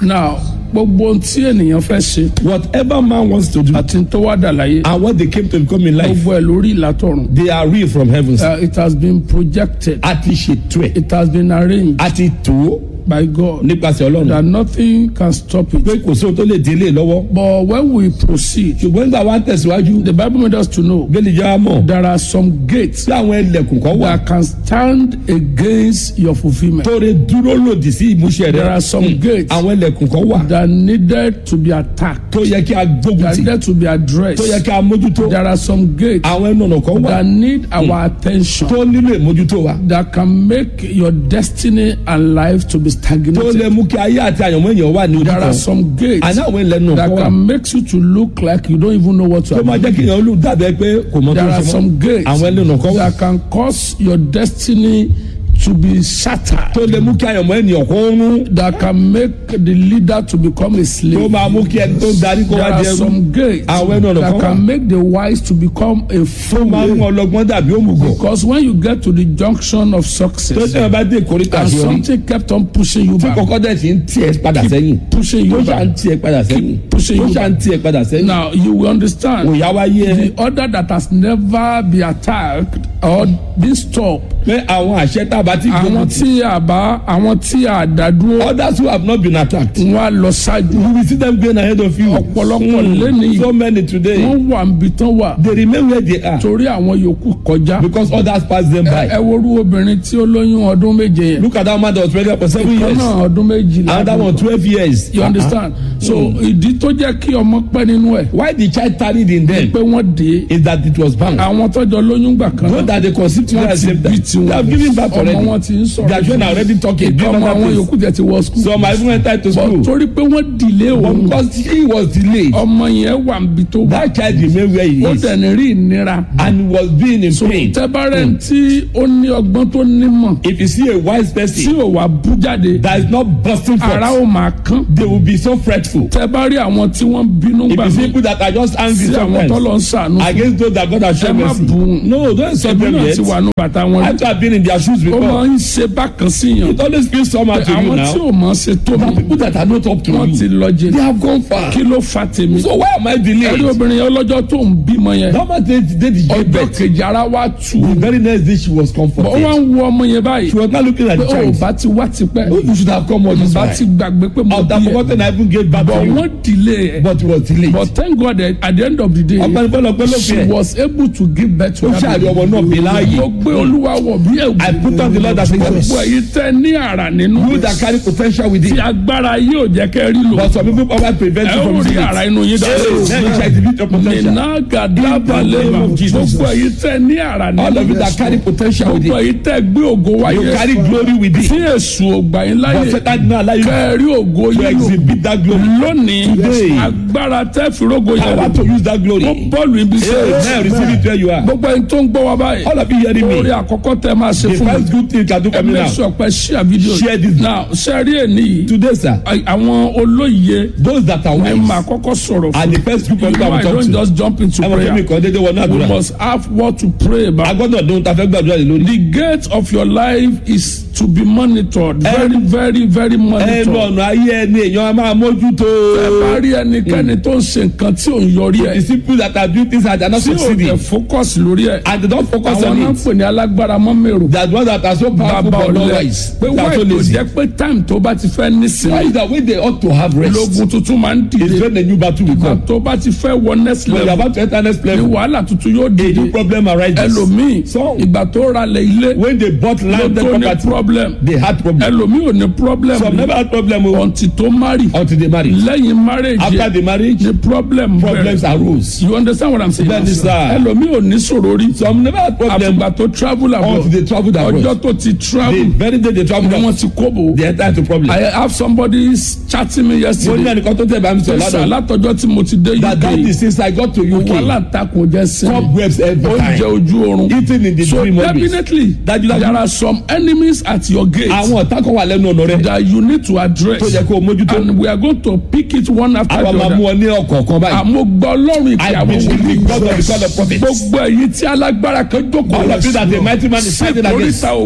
now gbogbo ohun tí ènìyàn fẹ́ ṣe Whatever man wants to do àti tó wá dà láyé and what they came to become in life, gbogbo ẹ̀ lórí ìlàtọ̀run they are real from heaven. Uh, it has been projected A ti ṣètò ẹ̀, it has been arranged a ti tó by God nípasẹ̀ Ọlọ́run. that nothing can stop Pé it kò sóhun tó lè délé lọ́wọ́. but when we proceed Ṣùgbọ́n nígbà wa ń tẹ̀síwájú, the Bible made us to know bẹ́ẹ̀ni jẹ́ wa mọ̀ there are some gates tí àwọn ẹlẹ́kùn kan wà that can stand against your fulfilment tó lè dúró lòdì sí ìmúṣẹ there rẹ̀. are some gates Àwọn ẹlẹ́kùn kan wà that needed to be attacked tó yẹ kí a gbógun that tì, needed to be tó yẹ addressed kí a mójútó. there are some gates Àwọn ẹnu ọ̀nà kan wà that need our attention tó nílò ìmójútó wa. that can make your destiny and life to be Tó lè stagnated mú kí ayé àti àyànmọ́ èèyàn wà ní ojú there are kan. some gates Àní àwọn ẹlẹ́nu that kan wà can make you to look like you don't even know what to tó máa do. jẹ́ kí èèyàn lù dàbẹ́ pé kò mọ tó There ń are ṣe mọ́. some gates Àwọn ẹlẹ́nu kan wà that can cause your destiny to be shattered. tó lè mú kí àyànmọ́ ènìyàn kó ń rún. That can make the leader to become a tó slave. máa mú kí ẹni tó ń darí kó There wá are di ẹrú. some gates Àwọn ẹnu ọ̀nà that kan wà. can make the wise to become a tó máa mú fool. ọlọ́gbọ́n dàbí òmùgọ̀. Because when you get to the junction of tó success tẹ̀yàn bá dé ìkórìtà and àṣeyọrí something kept on pushing you tí back, kọ́kọ́ dẹ̀ sì ń tiẹ̀ padà sẹ́yìn pushing tó you ṣà ń back. tiẹ̀ padà sẹ́yìn pushing tó you ṣà ń tiẹ̀ padà sẹ́yìn. Now you will understand. òyà wá yé ẹ the order that has never been attacked or been stopped pé àwọn àṣẹ tábà ti àwọn gbógun tì. tí a bá àwọn tí a dá dúró others who have not been attacked. wọn á lọ ṣáájú you will see them going ahead of you. Ọ̀pọ̀lọpọ̀ Mm. lẹ́nìí. so many today. wọn wà níbi tán wà they remain where they are. torí àwọn yòókù kọjá because others pass them by. ẹ worú obìnrin tí ó lóyún ọdún méje yẹn look at that man that was pregnant for seven kan years. náà ọdún méjìlá another one twelve years. you understand so ìdí tó jẹ́ kí ọmọ pẹ́ nínú ẹ̀ why the child tarried in them pé wọ́n dé is that it was bound. àwọn tọ́jọ́ lóyún gbà kan know náà that they conceived children at wọ́n the ti same bí time. they have tiwọn given birth ọmọ already. wọn ti ń sọ̀rọ̀ their children are already talking. ìkan doing ọmọ other àwọn things. yòókù tẹ̀ ti wọ skul some are even entered to school. torí pé wọ́n dìlé òun because he was delayed. ọmọ yẹn wà níbi tó wà that child remain where he ó is. dẹ̀ ní rí ìnira and was being in pain. tẹ́bárẹ̀ tí ó ní ọgbọ́n tó nímọ̀ if you see a wise tí person ò wá bú jáde that is not busting ara forth ó máa kán they will be so fretful. tẹ́bárẹ̀ àwọn tí wọ́n bínú if gbà you see mí people that are just angry sí àwọn tó lọ sometimes ń sànú fún against those that God has ẹ shown má mercy. bù ú no don't insult ẹbí them náà yet. ti wà ní bàtà wọn rí after being in their shoes ó máa before ń ṣe bákan sí yàn it always feels somehow to you àwọn tí now. ò mọ̀ ṣe tó the mi people that are not up to wọ́n ti you lọ they jẹ have gone far. kí ló fa tèmi so why am I ẹrí delayed. obìnrin yẹn lọ́jọ́ tó ń bímọ yẹn that man dey dey the ọjọ́ give birth. kejì ara wa tù ú the very next day she was ó wá comforted. ń wo ọmọ yẹn báyìí she was not looking at pé the ó child. bá ti wá tipẹ́ oh you should have come all this bá while. ti gbàgbé pé mo I would have bí ẹ forgotten I even gave back but to you. wọ́n delay ẹ̀ but it was delayed. but thank God that at the end of the day ọ̀pẹ̀ni pẹ̀lọpẹ̀ ló fi she ẹ̀. was able to give birth to ó her ṣàrí baby. ọmọ náà bí láàyè. mo gbé olúwa wọ̀ bí ẹ̀wù I put on the Lord as a gbogbo Jesus. èyí tẹ́ ní àrà nínú you that carry potential with tí it. agbára yóò jẹ́ kẹ́ rí lò but some people power prevent ẹ you ó from rí doing àrà it. inú yín then you dáadáa shall exhibit your potential. nínà gàdábà In the name lẹ́nu of Jesus. gbogbo èyí tẹ́ ní àrà all of you nínú that carry potential with gbogbo it. èyí tẹ́ gbé ògo you wáyé carry glory with tí it. èṣù ògbà yín but láyè Satan did not allow you kẹ́ ẹ rí ògo to yín lò exhibit that glory. lónìí Today. agbára tẹ́ fi rógo yẹn power lò to use that glory. ó bọ́ọ̀lù ibi Hey, now sẹ́yìn receive it where you are. gbogbo ẹni tó ń gbọ́ wa báyìí all of you hearing orí me. àkọ́kọ́ tẹ́ máa ṣe the fún mi first good thing you can do ẹ for me make now. sure pé share video Share this. now ṣe rí èní yìí today sir àwọn olóye those that are ẹ máa wise kọ́kọ́ sọ̀rọ̀ fún and the first group of you people know I I will don't talk to. just jump into ẹ mọ̀ fún mi prayer kan dédé wọnú we àdúrà. must have what to pray a about gbọ́dọ̀ dún ta fẹ́ gbàdúrà lé lórí. the gate of your life is to be monitored very very very ẹnu monitored ọ̀nà ayé ẹni èèyàn a máa mójútó. ẹ bá rí ẹnikẹ́ni tó ń ṣe nǹkan tí ò ń yọrí the ẹ̀ people that are doing things and they are not tí ò succeeding tẹ̀ focus lórí ẹ̀ and they don focus àwọn on náà ń it. pè ní alágbára mọ́mẹ́rò that one that are so powerful bàbá but not ọ̀lẹ́ wise. pé they are wáyé so kò lazy. jẹ́ pé time tó bá ti fẹ́ why nísìnyí is that when they ought to have rest. lógun tuntun máa ń is dìde when the new battle will ìgbà come. tó bá ti fẹ́ wọ next when you are level about to enter next ni level. wàhálà tuntun yóò a dìde new problem arises. ẹlòmíì So- ìgbà tó ralẹ̀ ilé when they bought ló landed tó ní property problem they had problem. ẹlòmíì ò ní problem some never had problem o until tó marry until they marry. lẹ́yìn marriage after yẹn the marriage ni problem problems bẹ̀rẹ̀ arose. you understand what i'm saying Bẹ́ẹ̀ni sir. ẹlòmíì ò ní sọ̀rọ̀ rí some never had problem àfìgbà tó travel until abroad they travelled ọjọ́ abroad. tó ti the travel very day they travel ni wọ́n abroad ti kóbò they enter into problem. i have somebody chatting me mo ní yesterday ẹnìkan tó tẹ̀ bá mi sọ sọ ládùn. látọjọ́ tí mo ti dé that that uk is since I got to wàhálà UK takùn jẹ́ sinmi cobwebs every oúnjẹ time ojú oorun eating in the so dream always. definitely Dájúdájú. there are some enemies at your gate àwọn ọ̀tá kan wà lẹ́nu ọ̀nà rẹ̀ that you need to address tó yẹ kó o mójútó. and we are going to pick it one after àwa the máa mú other ọ ní ọ̀kọ̀ọ̀kan báyìí. àmọ́ gbọ́ ọlọ́run ìpè I àwọn believe in wòlíì God of the God of prophets. gbogbo èyí tí alágbára kan jókòó all of you that a mighty man is sí fighting against. ìkórìtà ògo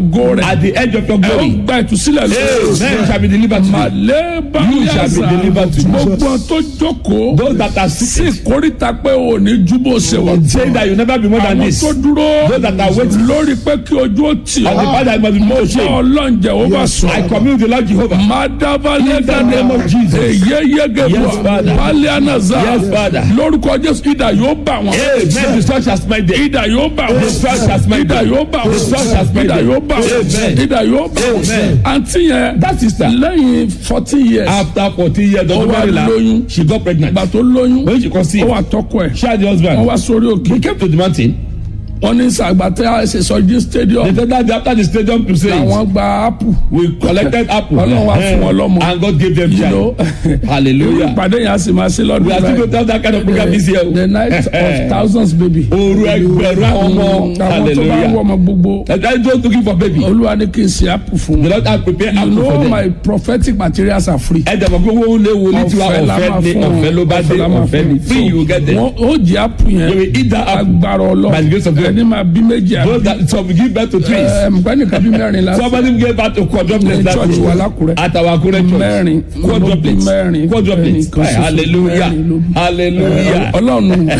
ògo rẹ̀ at the edge of your ẹ ó glory. gba ìtúsílẹ̀ Amen shall be delivered to you. màlẹ́ You shall be báyàsá delivered to gbogbo tó jókòó Those that are sí sick, ìkórìtà pé ò ní júbọ ṣe wà. saying that you never be more than àwọn this. tó On dúró Those that are waiting. lórí pé kí ojú ó tì the ọ́ part that must be more bá shame. ọlọ́njẹ́ ó bá I sọ. commune with the Lord Jehovah. Madabalẹ̀ In the name of Jesus. Èyé yege Yes, bọ̀. Father. Bálẹ̀ ànàzà. Yes, Father. Lórúkọ Jésù ìdà yóò bà wọ́n. Amen. The sun shall smite them. Ìdà yóò bà wọ́n. The sun shall smite Ìdà them. yóò bà The sun shall wọ́n. smite Ìdà them. yóò bà wọ́n. Amen. Ìdà yóò bà wọ́n. Amen. Àǹtí yẹn That sister, lẹ́yìn fourteen years after fourteen years Ó of wá marriage, lóyún. she got pregnant. ìgbà tó lóyún When she ó conceived, wà tọkọ ẹ̀ she had the wọ́n husband. wá sórí òkè He came to the mountain. wọ́n ní sàgbàtẹ́ àṣẹ sọjí stadium They said that after the stadium to say, àwọn gba apple we collected apple. Ọlọ́run wá fún wọn lọ́mọ. And God gave them you know child. Hallelujah. ìpàdé yẹn a sì máa ṣe We lọ́dún are still going to have that kind of program this year. the night of thousands baby Oru ẹgbẹ̀rún ọmọ. àwọn tó bá ń wọ Hallelujah. ọmọ gbogbo And I just looking for baby. olúwa ní kí n ṣe apple fún The wọn Lord has prepared you apple for know them. my prophetic materials are free ẹ dàgbà pé owó lé wo ní tiwa ọ̀fẹ́ la máa ọ̀fẹ́ ní fún wọn ọ̀fẹ́ ló bá dé la máa ọ̀fẹ́ fún ní wọn. free you get them. Wọ́n- ó jẹ apple You yẹn will eat that apple. agbára By the grace of ọlọ́run God. ẹni máa bí méjì àbí Those that some give birth to twins. ẹ̀ẹ́dẹ́gbẹ́ nìkan bí mẹ́rin lásán Somebody gave birth to quadruplets Ní that church day. wa l'Ákúrẹ́. At our Akure church. Mẹ́rin. Quadruplets. Mẹ́rin. Quadruplets. Ẹnìkan ṣoṣo. Hallelujah. Mẹ́rin ló bí. Hallelujah. ọlọ́run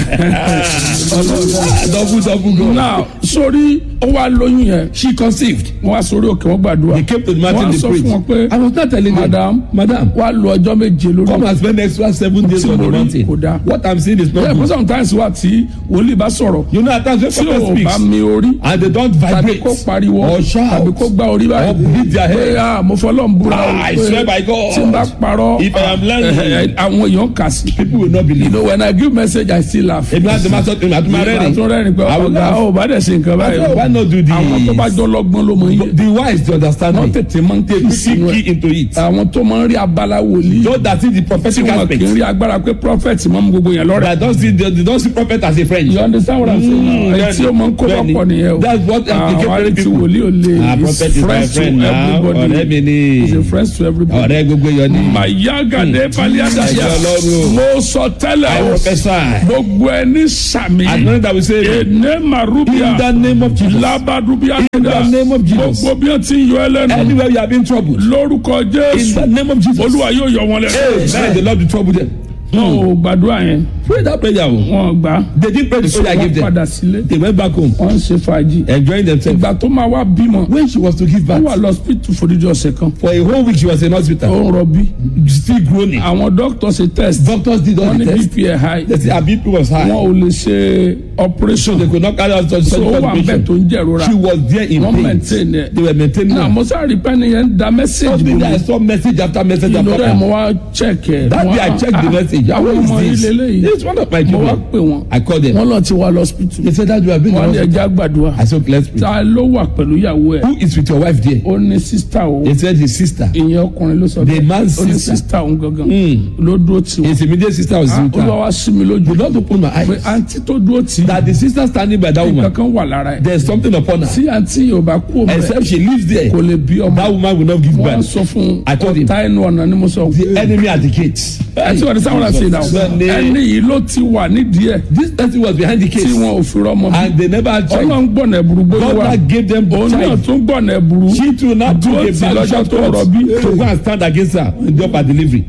Double double go. náà sórí ó wá lóyún yẹn She conceived. wọ́n wá sórí òkè wọ́n gbàdúrà He came to the mountain wọ́n á to sọ pray. fún wọn pé I was not telling you. madam Madam. wá lo ọjọ́ méje lórí Come and spend extra seven days Tí on mo the rí mountain. kò dáa. What I'm saying is not bẹ́ẹ̀ fún good. sometimes wà tí wòlíì bá sọ̀rọ̀ You know at times when tí prophet ò bá speaks mi orí and they don't tàbí vibrate kó pariwo or shout tàbí kó gbá orí or báyìí beat their pé head. ah mo fọlọ́ ń búra o Ah, I pé swear by God. tí n bá parọ́ If I am lying, eh, eh, àwọn èèyàn kà sí. People will not you believe. know when I give message I still laugh. Èmi àti máa sọ èmi àti máa rẹ́rìn. àtún rẹ́rìn pé I will ọ̀gá laugh. ò bá dẹ̀ ṣe nǹkan báyìí. Why not do this? àwọn tó bá jọ lọ́gbọ́n ló mọ iye. The wise to understand wọ́n me. tètè máa ń They kí sínú quickly ẹ̀. key into it. àwọn tó máa ń rí abala wòlíì. Those that see the tí prophetic wọn kì aspect. í rí agbára pé prophet máa ń gbogbo yẹn lọ́rẹ̀. That don't see they, they don't see prophet as a friend. you understand what I'm saying now? Mm, ẹ̀ tí ó máa ń kó bẹ́ẹ̀ni. lọ́pọ̀ nìyẹn o. That's what àwọn implicate àrí tí people. wòlíì ò lè. Ah, He's prophet is my friends to friend now. everybody. Ọ̀rẹ́ mi ni. He's a friend to everybody. Ọ̀rẹ́ gbogbo yọ ni. Mayagade Baliadaya. Ẹ̀jẹ̀ Ọlọ́run. Mo sọ tẹ́lẹ̀ I o. prophesy. Gbogbo ẹni sàmì. I know that we say Ene Marubia. in the name of Jesus. Labadubia. In the name of Jesus. Gbogbo bí wọ́n ti ń yọ ẹlẹ́nu. Anywhere you have been troubled. Lórúkọ In Jésù. the name of Jesus. Olúwa yóò yọ wọn lẹ́nu. Amen. The Lord will trouble them. Wọ́n ò gbàdúrà yẹn. Pray that prayer. o. Wọ́n gbà. They didn't pray the prayer I Wọ́n gave them. padà sílé. They went back home Wọ́n ń ṣe fàájì. enjoying themselves. Ìgbà tó máa wá bímọ. When she was to give Wọ́n wà birth, lọ hospital fòdìdí ọ̀sẹ̀ kan. for a whole week she was in Ó hospital. ń rọbí. Still groaning. Àwọn dókítà ṣe test. Doctors did all Wọ́n the ní tests. BP ẹ̀ high. They say her BP was high. Wọ́n ò lè ṣe operation. They could not carry out such So ó such wà ń bẹ̀ tó operation. ń jẹ̀rora. She was there in Wọ́n pain. maintain ẹ̀. They were maintaining Náà her. mo sáré pẹ́ni yẹn ń da message Something bò that I mí. saw message after message after Lórí ẹ̀ mo message. wá check ẹ̀. That Mo day I wá- checked the ah, message. Àwọn Who ọmọ is ilé this? lẹ́yìn. It's one of my Mo wá children. pè wọ́n. I called them. Wọ́n lọ ti wá lọ hospital. They said that you have been in Wọ́n ní hospital. ẹja gbàdúrà. I said, let's pray. Ta ló wà pẹ̀lú ìyàwó ẹ̀? Who is with your wife there? Ó ní sísítà o. They said his sister. Ìyẹn ọkùnrin ló sọ The man's Ó ní sister. sísítà òun gangan. Mm. Ló dúró tì wọ́n. His immediate sister was with Olúwa her. wá sí mi lójú. The Lord opened my Pé eyes. àǹtí tó dúró tì í. That the sister standing by that woman, Kankan wà lára ẹ̀. there's something upon her. Tí àǹtí yóò bá kú òun rẹ̀, Except she lives there. kò lè bí ọmọ. That woman will not give Wọ́n á birth. sọ fún un. I told him. Ọ̀tá ẹnu ọ̀nà ni mo sọ. The enemy at the gates. Àti wọ́n ti sáwọn àti ìdáwó. Sunday. Ẹni yìí ló ti wà nídìí ẹ̀. This person was behind the Tí case. wọn ò fi rọ́mọ bí. And they never had child. Ọlọ́run gbọ̀nà ẹ̀bùrú gbé God wá. now gave them Òun náà child. tún gbọ̀nà ẹ̀bùrú. She too now took Dúró a tì bad lọ́jọ́ shot tó to rọbí. to go and stand against her in the upper delivery.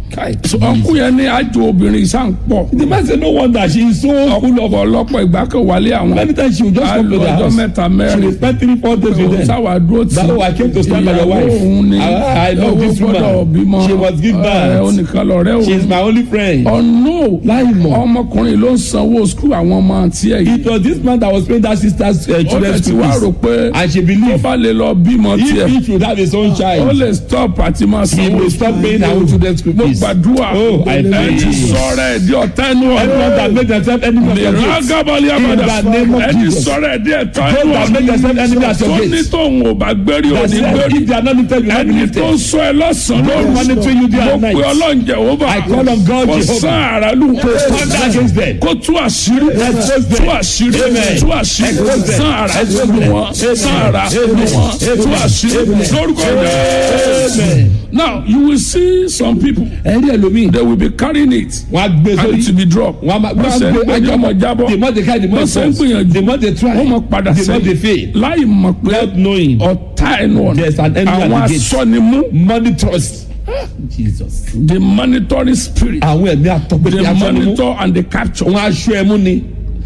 Ọkùnrin yẹn ní àjò obìnrin ìsàn pọ̀. The man said, no wonder she is so full of. ọ̀pọ̀lọpọ̀ ìgbà kan wálé àwọn. Many times she will just a come to lo the ọjọ́ house. mẹ́ta She will mẹ́rin. spend three, four days with them. sáwà dúró tì. That I came to stand by your wife. òun ni I, I know owó this gbọ́dọ̀ woman. bímọ. She must give Ẹ, birth. onìkan lọ̀rẹ́ She is òun. my only friend. ọ̀nà Láì mọ̀. ọmọkùnrin ló ń sanwó skul àwọn ọmọ àti ẹ̀ yìí. It was this man that was paying that sister's uh, ó children's lè ti school wá rò fees. pé And she tó believed bá lè lọ bímọ if tiẹ̀ he should have his own ó child, lè stop àti máa he sanwó will stop paying her own children's school mo fees. gbàdúrà Oh, I ẹ ti pray. sọ̀rọ̀ ẹ̀ di ọ̀tá ẹnu Everyone that ọ̀rọ̀ make themselves enemy of your gates. ìrágàbọ̀lì àbàdà In the name of ẹ ti Jesus. sọ̀rọ̀ ẹ̀ di ẹ̀tọ́ Those ẹnu that make themselves enemy at tó your ní gates. tóun ò bá gbérí That òní said, gbérí if they are not lifted, you will not be ẹni lifted. tó ń sọ ẹ lọ́sàn-án Those lóru monitoring you day mo and pe night. ọlọ́run Jèhófà I call on God kó Jehovah. sán àràlù kó Stand against them. kó tú àṣírí Expose them. tú àṣírí Amen. tú àṣírí Expose them. sán àrà Expose lù them. wọ́n sán àrà lù wọ́n tú àṣírí lórúkọ Jésù. Amen. Now you will see some people ẹ̀rí ẹlòmíì they will be carrying it wọ́n á gbé and it will sórí be dropped wọ́n á máa wọ́n ṣe ń gbé ẹjọ́ mọ̀ jábọ̀ the more they carry the more wọ́n ṣe ń falls gbìyànjú the more they try wọ́n mọ̀ padà the more they sẹ́yìn fail láì mọ̀ pé without knowing ọ̀tá ẹnu ọ̀nà There's an enemy at àwọn the gate. asọ́nimú money trust jesus the monitoring spirit àwọn ẹ̀mí the àtọ́gbẹ́dẹ́ asọ́nimú monitor and the capture. wọ́n aṣọ ẹ̀mú ni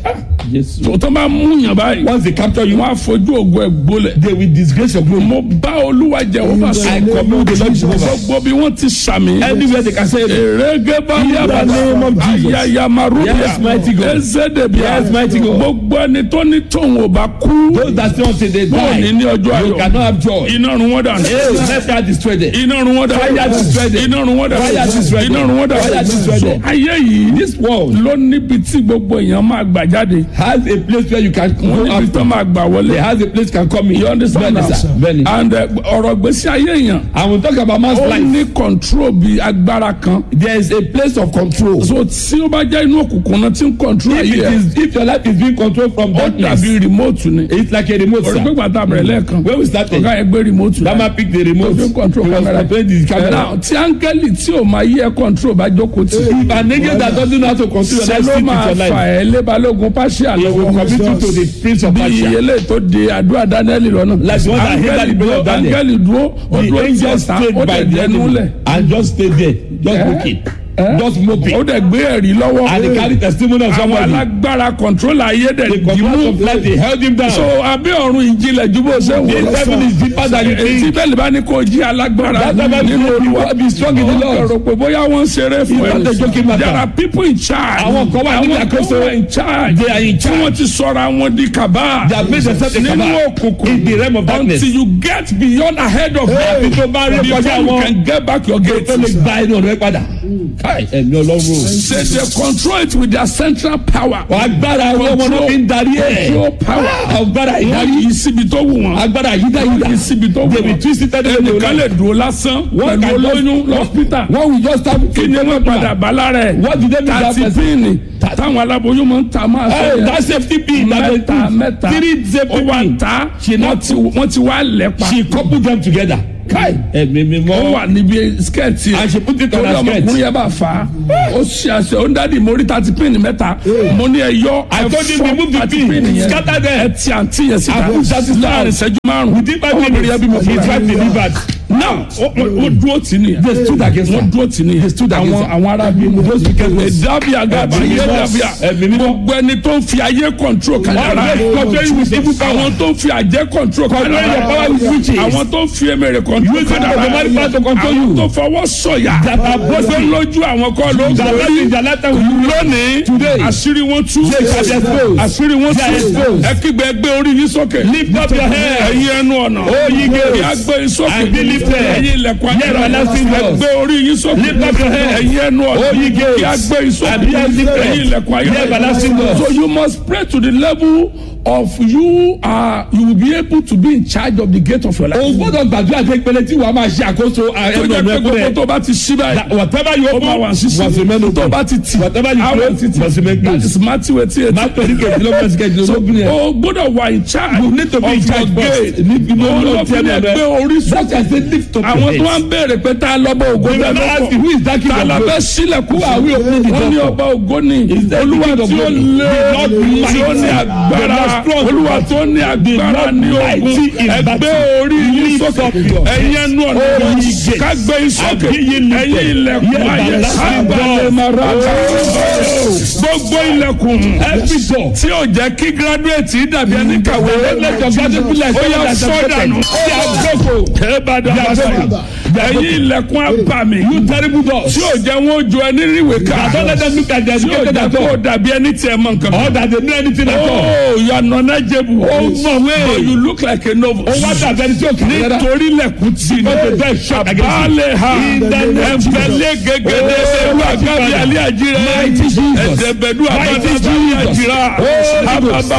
jesus tó tó bá mú yàn báyìí once they capture you wọ́n á fojú ògo ẹ̀ gbólẹ̀. they will disgrace your glory mo bá olúwa jẹ wọ́n bá I sọ commune with the Lord Jehovah gbogbo bí wọ́n ti sàmì. anywhere they can say it èrègé bá In the name of Jesus. ayayamarubiya Yes, mighty God. ezedebia Yes, mighty God. gbogbo ẹni tó ní tóun ò bá kú those that say until they wọn ò ní die ní ọjọ́ you ayọ̀ cannot have joy iná run wọ́n dànù hey let that destroy them iná run wọ́n dànù Fire destroy them. iná run wọ́n dànù Fire destroy them. iná run wọ́n Fire destroy dànù them. so ayé yìí this world ló níbi tí gbogbo èèyàn máa gbà jáde has a place where you can wọ́n go níbi out tó máa gbà wọlé there has a place can come in you understand Bẹ́ẹ̀ni, sir. now Bẹ́ẹ̀ni. and uh, ọ̀rọ̀ gbèsè ayé èèyàn and we talk about man's ó life ní control bí agbára kan there is a place of control so tí ó bá jẹ́ inú òkùnkùn náà tí ń control if ayé it ẹ̀ is if your life is being controlled from ó darkness dàbí remote ni it's like a remote orí pé sir gbàtà bẹ̀rẹ̀ lẹ́ẹ̀kan when we started ọ̀gá yẹn gbé remote that man pick the remote tó fi ń control he was camera controlling the camera now tí áńgẹ́lì tí ò máa yí ẹ control bá jókòó tì if an angel that doesn't know how to control your ṣe life ló sleep máa with your fà life ẹ́ lébalógun pàṣẹ he will àlọ́ commit you to the prince of bí Persia ìyẹlẹ tó de àdúrà daniel lọ́nà Like the one that hindered the prayer dúró of Daniel. áńgẹ́lì dúró ó the dúró tí angel ọ̀tá stayed ó by dẹ̀ the dẹnu lẹ̀ enemy and just stay there just Eh? looking Eh? just moping ó dẹ̀ gbé ẹ̀rí lọ́wọ́ and he carry testimony of àwọn somebody alágbára control ayé the dẹ̀ command dìmú of life they held him down so abẹ́ ọ̀run ìjìnlẹ̀ ju bó ṣe wò the heaven is deeper than you ètí think bẹ́ẹ̀ bá ní kó jí alágbára That's why nínú you olúwa be strong in the Lord. ọ̀rọ̀ pé bóyá wọ́n ń ṣeré fún It's not a joking ẹ matter. there are people in charge Àwọn kan wà níbi àwọn kan àkóso. wà in charge They are in tí charge. wọ́n ti sọ̀rọ̀ àwọn di kàbá they have made themselves a nínú cabal òkùnkùn in the realm of darkness until you get beyond ahead of Àfi them tó bá rí before kọjá you wọn. can get back your gate. tó lè gba ẹnu ọ̀rọ̀ ẹ padà káì ẹ̀mí ọlọ́run o. Say they control it with their central power. agbára wọn wọn ló fi ń darí ẹ̀ Control power. agbára Wọ́n ìdarí yí síbi tó wù wọ́n. agbára yídáyídá Wọ́n yí síbi tó wù they will wọ́n. twist it anyway they Ẹnìkan lè will dúró lásán Wọ́n pẹ̀lú can just- olóyún lọ́spítà. wọ́n will just start Kí ni wọ́n padà bá lára ẹ̀? What did they do that Tàti person? píìnì táwọn aláboyún máa ń ta máa sọ Hey, yẹn. that safety pin that they Mẹ́ta put mẹ́ta. three safety Ó wà pin ta. She Wọ́n not- ti wọ́n ti wá lẹ́pa. she couple them together káì ẹ̀mí mi Ó mọ́ wà níbi skẹ́ẹ̀tì. And she put it on Torí her skirt. ọmọkùnrin yẹn bá fà á. Ó ṣe àṣẹ ó ń dádì mórí tàti píìnì mẹ́ta. Mo ní ẹ yọ I told him ẹ̀fọ́ remove the tàti pin, píìnì yẹn. scatter them. Ẹ ti àǹtí yẹn síta. I put that sister Láàrin out. ìṣẹ́jú márùn-ún. within five Ọmọbìnrin yẹn bí mo minutes fún his wife delivered now ó- ó ó dúró tì ní. They stood against her. wọ́n dúró tì ní. They stood against àwọn her. àwọn arábí mu. Those wicked ones. dábìá gàbà Ẹ̀mí yé mímọ́. dábìá. Ẹ̀mí mímọ́. gbogbo ẹni tó ń fi ayé control kàdára. Always control with evil power. àwọn tó ń fi àjẹ́ control Control your power with kàdára. witches. àwọn tó ń fi emèrè control Use the kàdára. automatic power to control àwọn you. tó fọwọ́ sọ̀yà. That are boasting. lójú àwọn kọ́ ló ń that life borí. in their lifetime will you lónìí Today. àṣírí wọn tú They shall be exposed. àṣírí wọn They are tú exposed. ẹ kígbe ẹgbẹ́ orí yín sókè Lift up your head. ẹ̀yin ẹnu ọ̀nà O ye gates. kí a gbé yín sókè And be lifted. ẹ̀yin ilẹ̀kùn Ye everlasting doors. ẹgbẹ́ orí yín sókè Lift up your head. ẹ̀yin ẹnu ọ̀nà O ye gates. kí a gbé yín sókè And be lifted. ẹ̀yin ilẹ̀kùn Ye everlasting doors. so you must pray to the level of you are you will be able to be in charge of the gate of your life. o gbọ́dọ̀ gbàdúrà pé ìpele tí wàá máa ṣe àkóso tó ẹnu jẹ́ ọ̀nà pé ẹ̀kú gbogbo rẹ̀ tó bá ti ṣí báyìí whatever you ó máa wà open sísè must remain open tó bá ti tì whatever you á wà close títì must remain that closed. is Matthew eighty eight. máa torí kejìlélọ́gbọ̀n sí kejìlélọ́gbọ̀n yẹn. o gbọ́dọ̀ wà in charge You need to be in of charge your first. gate. Níbi ní Òun ló olóòtú fi ẹnu lè rẹ. gbé orí That sókè. is the lift up àwọn your tó wá head. ń béèrè pé tá a lọ́bọ̀ ògo We will not ask you who is that king tá a of la glory. fẹ́ sílẹ̀kùn Who are we opening the wọ́n ní door ọba ògo ni Is that the olúwa king of tí ó glory? lé The Lord tí ó ní mighty. agbára The Lord strong. olúwa tó ní agbára Lord ní ogun mighty in ẹgbẹ́ battle. orí yín Lift sókè up your head. ẹ̀yin ẹnu ọ̀nà Oh, ye gates. kágbé yín sókè And be ye lifted. ẹ̀yin ilẹ̀kùn Ye ayé everlasting sábàlẹ̀ doors. mara gbogbo ilẹ̀kùn Every door. tí ò jẹ́ kí graduate dàbí ẹni kàwé Let your graduate be like ó yà someone that sọ has dànù. They are broken. Ẹ̀bàdàn They are àbáṣà. broken. Ẹ̀yin ilẹ̀kùn abàmì. You terrible doors. Tí ò jẹ́ wọn ó jọ ẹni ríwèé ká. Don't let them look at their Tí ò educated jẹ́ at kó all. dàbí ẹni tí ẹ mọ nǹkan. Or that they know anything at all. Oh, you are knowledgeable. Ó mọ̀wé. But you look like a novice. Ó wá dàbí ẹni tí ó kà á rárá. Nítorí lẹ̀kùn tì ní. Because the door is shut against you. Àbálẹ̀ ha. In the name of Jesus. Ẹ̀fẹ̀lẹ̀ gẹ́gẹ́dẹ́ ẹ̀rú àgábí alẹ́ àjírẹ́. Mighty Jesus. Ẹ̀dẹ̀bẹ̀dú Mighty àbábá Jesus. àjírá. Holy Ghost.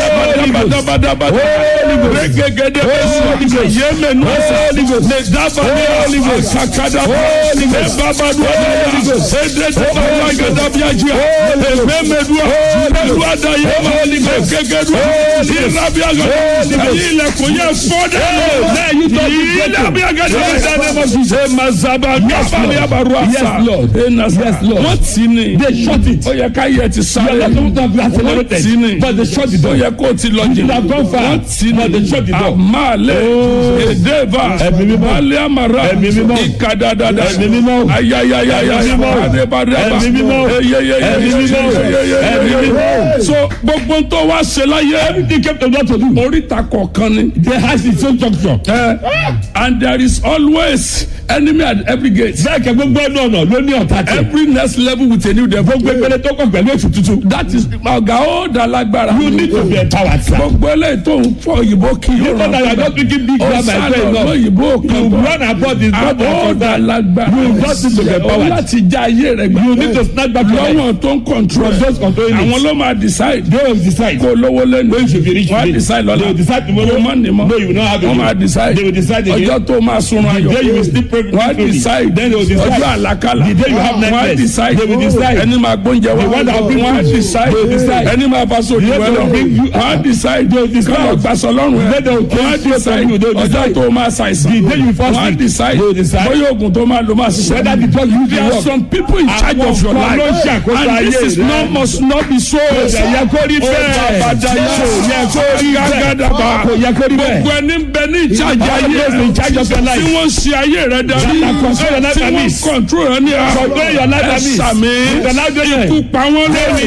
Àbábábábábábábábábá. Rẹ́gẹ́gẹ́dẹ́ bẹ́sẹ̀. Yémẹ̀nú ẹ̀sẹ̀. Lè dábàá Holy Ghost. Sakada. Holy Ghost. Babadua. Holy Ghost. Edede baba gada biajia. Ememedua. Edua da yema. Egegedua. Irabiaga. Ẹyin ilẹ̀kùn yẹn fọ́dẹ̀. Irabiaga. Emazaba. Gabali abarua Yes, sa. Lord. Enasa. Yes, Lord. Wọ́n ti ni. They shut it. Ó yẹ ká yẹ ti You sáré. are not supposed to have Wọ́n ti accelerated, ni. but they shut the Ó door. yẹ kó o ti lọ jìnnà. have gone far, Wọ́n ti but they ni. shut the door. Àmàlẹ̀. Oh. Èdèbà. Ẹ̀mí mímọ́. Balẹ̀ àmàrà. Ẹ̀mí mímọ́. Ìkàdàdàdà. Ẹ̀mí mímọ́. Ayayayaya. Ẹ̀mí mímọ́. Adébádàbà. Ẹ̀mí mímọ́. Eyeyeye. Ẹ̀mí mímọ́. Eyeyeye. Ẹ̀mí mímọ́. So gbogbo ń tó wá ṣe láyé. Everything kept on God to do. Oríta kọ̀ọ̀kan ni. They has its own junction. Eh, And there is always enemy at every gate. Bẹ́ẹ̀ kẹ́ gbogbo ẹnu ọ̀nà ló ní ọ̀tá tẹ̀. Every next level with a new devil. Gbogbo ìpele tó kàn pẹ̀lú ètò tuntun. That is ọ̀gá ó dá lágbára. You need to be empowered sir. Gbogbo eléyìí tó ń fọ òyìnbó kí You know that you are not speaking big grammar Ọ̀sán as well enough. òyìnbó kan You bọ̀. run about this not Àbọ̀ ó dá lágbára. You just need to be Ó empowered. láti já ayé rẹ̀ gbà. You need to snatch back your life. Lọ́wọ́n tó ń control. From those controlling it. Àwọn ló máa decide. They will decide. Kó lówó lẹ́nu. When you should be rich Wọ́n á today. decide lọ́la. They will decide tomorrow. Kó má ní mọ́. No, you will not have it. Wọ́n máa decide. They will decide again. Ọjọ́ tó máa sunrun ayọ̀. day you will sleep peacefully. Wọ́n á decide. Then they will decide. Ọjọ́ àlàkalà. The day you have Wọ́n á nightmares. decide. They will decide. Ẹni máa gbóúnjẹ wá. The one that will bring Wọ́n á food. decide. They will decide. Ẹni máa bá sóòtù The one that wẹ́lọ̀. will bring you- Wọ́n á decide. They will decide. Kọ́lọ̀ gbàsọ̀ lọ́rùn ẹ̀. The day they will Wọ́n á take food decide. from you. They will Ọjọ́ decide. tó máa ṣàìsàn. The day you fast Wọ́n á week. decide. They will decide. Bóyá oògùn tó máa lò máa ṣiṣẹ́. Whether the drug you There dey are work. some people in charge Àwọn of your kan life. ló ń ṣàkóso And this ayé is rẹ. not must not be so. Kò yẹ kó rí bẹ́ẹ̀. Bàbá Kò yẹ kó rí bẹ́ẹ̀. Gàgàdàbà. Kò yẹ kó rí bẹ́ẹ̀. Gbogbo ẹni ń bẹ ní ìjájà All ayé those in charge of your life. Tí wọ́n ń ṣe ayé rẹ darí. That control your life Tí and wọ́n peace. control rẹ ní ara. Control your life and Ẹ peace. sàmì. The life they live. Ikú pa wọ́n lórí.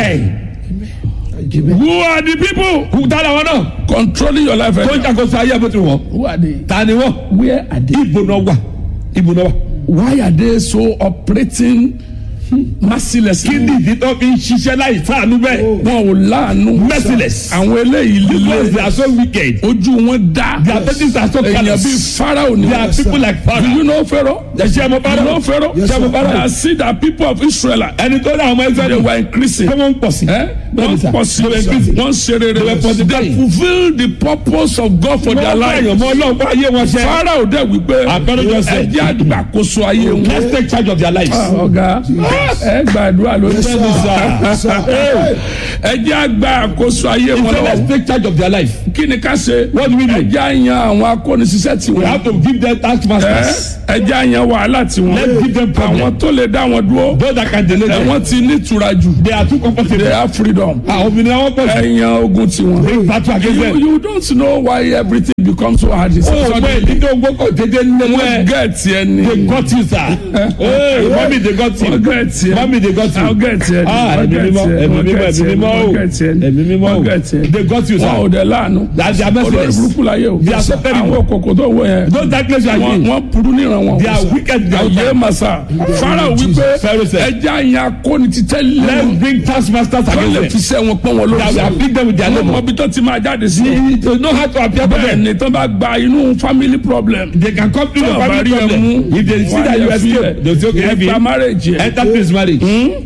Who are the people Kù tá làwọn náà. controlling your life? Tó ń ṣàkóso ayé bó ti wọ̀. Who are they? Ta ni wọ́n? Where are they? Ibo náà wà. Ibo náà wà. Why are they so operating mercilessly? Kí ni ìdí tó fi ń ṣiṣẹ́ láì sáànú bẹ́ẹ̀? Wọn ò láàánú. Merciless. Àwọn eléyìí Because they líle. are so wicked. Ojú wọn dá. Their faces are so Èèyàn callous. bíi Pharaoh ni. They are people like Do Pharaoh. you know Pharaoh? Ṣé mo bá You know rọ̀? Pharaoh? Ṣé mo bá I rọ̀? see that people of Israel Ẹni tó dá àwọn ọmọ they ẹgbẹ́ were increasing. Ṣé wọ́n ń pọ̀ sí? Eh? Bẹ́ẹ̀ni Wọ́n sà. pọ̀ sí They were increasing. wọ́n ṣe rere. They were They multiplying. fulfil the purpose of God for their Wọ́n bá life. èèyàn mọ́ ọlọ́run bá ayé wọn ṣe. Pharaoh dẹ̀ wípé Àpẹẹrẹ jọ sẹ́. ẹjẹ́ àgbàkóso ayé wọn. Let's take charge of their lives. ọ̀gá ẹ gbàdúrà lórí Bẹ́ẹ̀ni sà. ẹjẹ́ àgbàkóso ayé He wọn said let's lọ́wọ́. take charge of their life. kí ni ká ṣe. What do we do? ẹjẹ́ àyàn àwọn akónisíṣẹ́ tí We wọ́n. have to give them task masters. ẹjẹ́ àyàn wàhálà tí wọ́n. Let's give them problem. àwọn tó lè dá wọn dúró. Those that can delay ẹ them. wọ́n ti ní ìtura jù. They are too comfortable. they have freedom. Àwọn obìnrin àwọn pọ̀ sí. ẹ̀yàn ogun tiwọn. Bring battle against You, them. you don't know why everything becomes so hard. It's Oh, suddenly. bẹ́ẹ̀ dídé ogbó kò dédé nílẹ̀. wọ́n gẹ̀ẹ́tì ẹni. They got you sir. Hey, mommy they got wọ́n you. gẹ̀ẹ́tì ẹni. Mommy they got you. wọ́n gẹ̀ẹ́tì ẹni. Ah, wọ́n ẹ̀mí gẹ̀ẹ́tì mímọ́, ẹni. ẹ̀mí wọ́n mímọ́, gẹ̀ẹ́tì ẹ̀mí ẹni. mímọ́ o. wọ́n gẹ̀ẹ́tì ẹni. Ẹ̀mí mímọ́ o. wọ́n gẹ̀ẹ́tì ẹni. They got you wọn ò sir. dẹ̀ láàánú. That's their olórí merciless. burúkú láyé o. They are so terrible. àwọn kòkò tó wọ yẹn. Those darkness you are wọ́n in. wọ́n burú níran wọn. They are wicked. They are Ayé wicked. masa. Fáráò wípé Pharaoh said. ẹja yẹn akóni ti tẹ́ Let's lẹ́nu. bring task masters wọ́n lè against fi them. sẹ́ wọn pọ́n wọn lórí That we have picked them with their wọ́n mọ labor. bí tó ti máa jáde sí. They know how to appear for bẹ́ẹ̀ them. ni tó bá gba inú family problem. They can come to the Tó bá family rí ẹ problem. mú, If they see wọ́n á that you lè escape, filẹ̀. they will say okay, Ẹ heavy. gba marriage yẹn. Enter this marriage.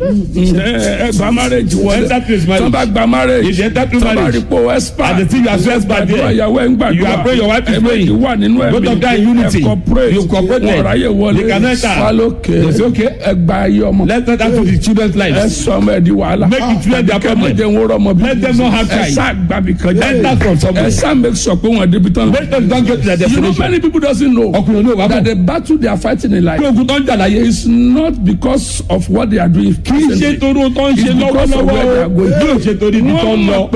ẹ gba marriage wọlé Enter this marriage. tó bá gba marriage If you enter through tó bá marriage, rí pé o expert and the thing you are so expert gbàdúrà there, ìyàwó ẹ̀ ń gbàdúrà you are praying, your wife is ẹ̀mí praying. wà nínú ẹ̀mí Both of them in unity. ẹ̀ cooperate You cooperate. wọn ráyè wọlé They can enter. falókè They say, okay. ẹ gba ayé ọmọ Let them enter the children's ẹ lives. sọ ọmọ ẹ di wàhálà Make it clear their problem. kẹ́mọ̀jẹ̀ ń wọ́rọ̀ ọmọ bí Let them not have ẹ child. sá gbàbí kan Enter from ẹ somewhere. sá make sure pé wọn débi tán Let them don't get to their you know destination. many people doesn't know Ọkùnrin olóòwò that àbọ̀. the battle they are fighting in life Pé ogun tó ń jà láyé. is not because of what they are doing Kì í ṣe presently. torí ohun tó ń ṣe It's because of lọ́wọ́lọ́wọ́ where they are o. going. Yóò ṣe torí ibi tó wọ́n ń mọ̀ lọ. pé